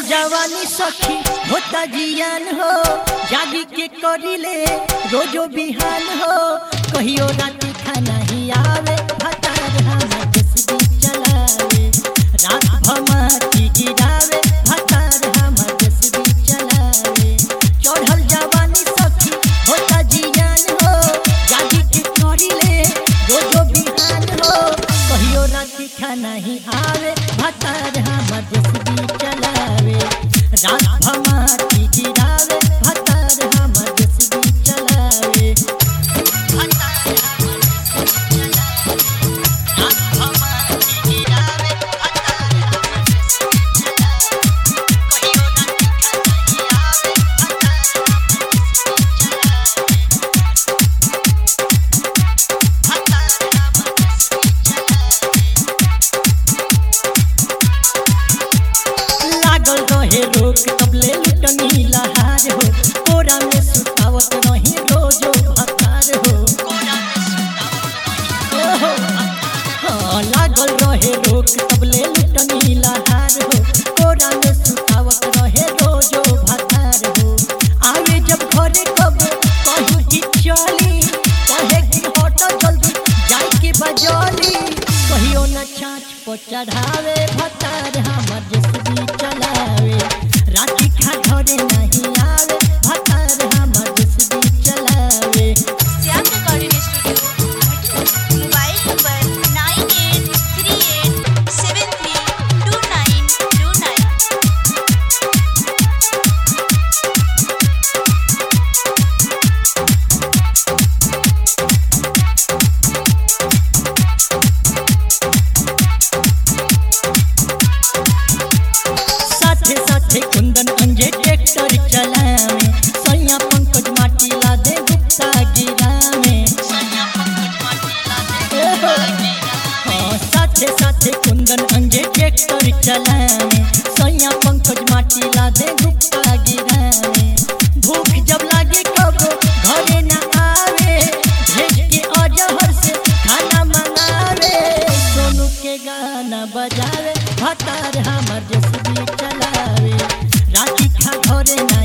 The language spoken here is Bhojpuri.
जवानी सखी होता जियान हो जागी के करिले रोजो बिहान हो कहियो राती खाना ही आवे भतार हमर जसबी चलावे रात भमाती गिरावे भतार हमर जसबी चलावे चढ़ल जवानी सखी होता जियान हो जागी के करिले रोजो बिहान हो कहियो राती खाना ही आवे भतार हमर जसबी चलावे रात भमाती गिरावे भतार हमर जसबी चलावे भतार हमर जसबी चलावे रात भमाती गिरावे भतार हमर जसबी चलावे कहियो राती खाना ही आवे भतार हमर जसबी चलावे लागल रहे रोक तबले लुटनी लहार हो कोरा में सुतावत रही रोजो भकार हो ओहो, हाँ, लागल रहे रोक तबले लुटनी लहार हो कोरा में सुतावत रहे रोजो भकार हो आवे जब घरे कब कहूँ कि चली कहे कि हट जल्दी जाई के बजौली कहियो न छाछ पर चढ़ावे भतार हमर जसबी चलावे राती खा घरे नहीं आवे भतार हमर जसबी चलावे Shyam recording studio mobile number nine eight three eight seven three two nine two nine साथे साथे कुंदन अंजे ट्रैक्टर चलावे सैया पंकज माटी ला दे गुप्ता गिरावे ओहो, हाँ, साथे साथे कुंदन अंजे ट्रैक्टर चलावे सैया पंकज माटी ला दे गुप्ता गिरावे भूख जब लागे कब घरे न आवे भेज के अजहर से खाना मंगावे सोनू के गाना बजावे भतार हमर जसबी चलावे राती खा घरे न